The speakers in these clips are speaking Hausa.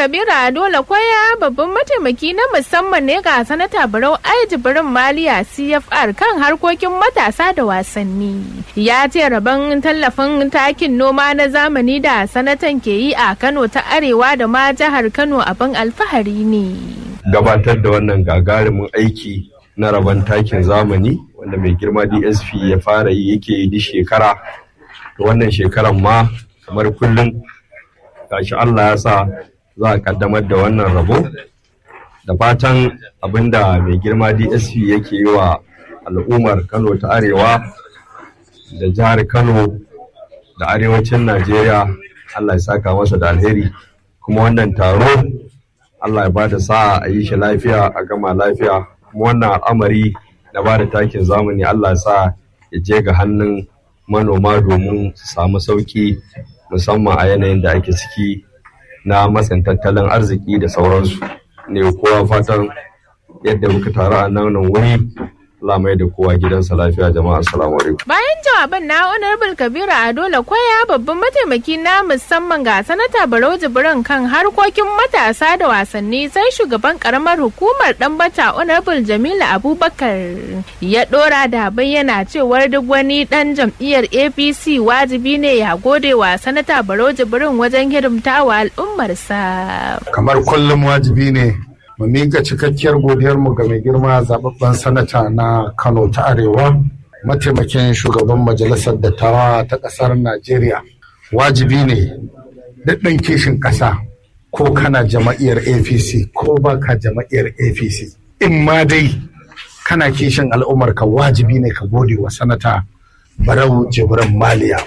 Kabiru Adola Kwaya babban mataimaki na musamman ne ga sanata Barau Aiji Birin Maliya CFR kan harkokin matasa da wasanni. Ya ce rabon tallafin takin noma na zamani da sanatan ke yi a Kano ta Arewa da ma jihar Kano abin alfahari ne. Gabatar da wannan gagarumin aiki na rabon takin zamani wanda mai girma DSP ya fara yi yake yi duk shekara. Wannan shekaran ma kamar kullum gashi Allah ya sa za a kaddamar da wannan rabo da fatan abinda mai girma dsp yake yi wa al'ummar kano ta arewa da jihar kano da arewacin najeriya allah ya saka masa da alheri kuma wannan taro allah ya ba da sa'a a yi shi lafiya a gama lafiya kuma wannan al'amari na ba da takin zamani allah ya sa ya je ga hannun manoma domin su samu sauki musamman a yanayin da ake ciki na matsin tattalin arziki da sauransu ne kowa fatan yadda muka taru a nan wuri lamai da kowa gidansa lafiya jama'a assalamu alaikum bayan jawaban na honorable kabiru adola kwaya babban mataimaki na musamman ga sanata barau jibrin kan harkokin matasa da wasanni sai shugaban karamar hukumar dambata honorable jamilu abubakar ya dora da bayyana cewar duk wani dan jam'iyyar apc wajibi ne ya gode wa sanata barau jibrin wajen hidimtawa al'ummarsa kamar kullum wajibi ne mu miƙa cikakkiyar godiyarmu ga mai girma zababben sanata na kano ta arewa mataimakin shugaban majalisar dattawa ta ƙasar najeriya wajibi ne daɗin kishin ƙasa ko kana jama'iyyar apc ko baka jama'iyyar apc in ma dai kana kishin al'ummar ka wajibi ne ka gode wa sanata barau jibrin maliya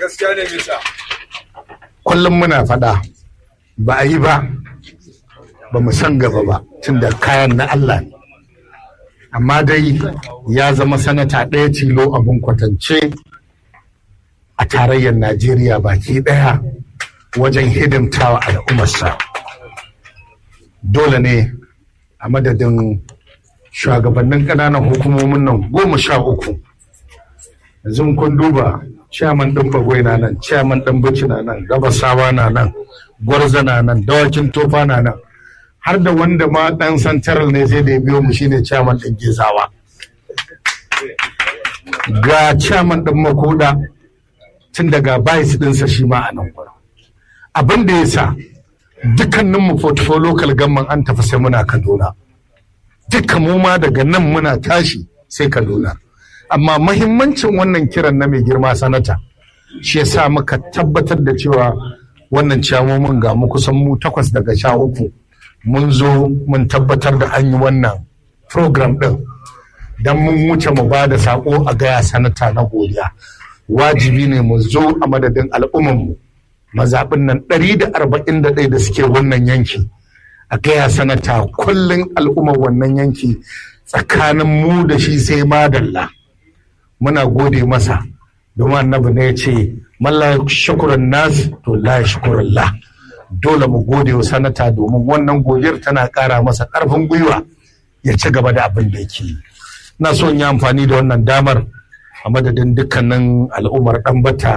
kullum muna faɗa ba a yi ba ba mu san gaba ba tun da kayan na Allah ne. Amma dai ya zama sanata ɗaya tilo abin kwatance a tarayyar Najeriya baki ɗaya wajen hidimtawa al'ummarsa. Dole ne a madadin shugabannin ƙananan hukumomin nan goma sha uku. Yanzu kun duba ciyaman ɗin bagwai na nan, ciyaman ɗin bici na nan, gabasawa na nan, gwarza na nan, dawakin tofa na nan. har da wanda ma dan santaral ne sai da ya biyo mu shine chairman din gizawa ga chairman din makoda tun daga bayis dinsa shi ma a nan gurin abin da ya sa dukkanin mu portfolio local government an tafi sai muna kaduna dukkan mu ma daga nan muna tashi sai kaduna amma mahimmancin wannan kiran na mai girma sanata shi yasa muka tabbatar da cewa wannan ciyamomin ga mu kusan mu takwas daga sha uku mun zo mun tabbatar da an yi wannan program ɗin don mun wuce mu ba da saƙo a gaya sanata na godiya wajibi ne mu zo a madadin al'ummanmu mazaɓin nan 141 da suke wannan yanki a gaya sanata kullum al'ummar wannan yanki tsakanin mu da shi sai madalla muna gode masa domin annabi ne ya ce malla shukuran nas to la shukuran la dole mu gode wa sanata domin wannan godiyar tana ƙara masa ƙarfin gwiwa ya ci gaba da abin da yake yi na so in yi amfani da wannan damar a madadin dukkanin al'ummar ɗanbata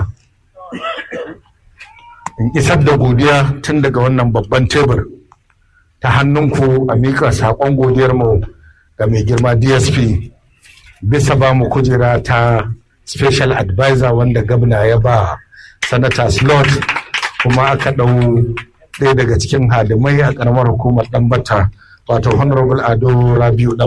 in isar da godiya tun daga wannan babban tebur ta hannunku a miƙa saƙon godiyar mu ga mai girma dsp bisa ba mu kujera ta special advisor wanda gabna ya ba sanata slot kuma aka ɗau ɗaya daga cikin hadimai a ƙaramar hukumar ɗanbata wato honorable ado rabiu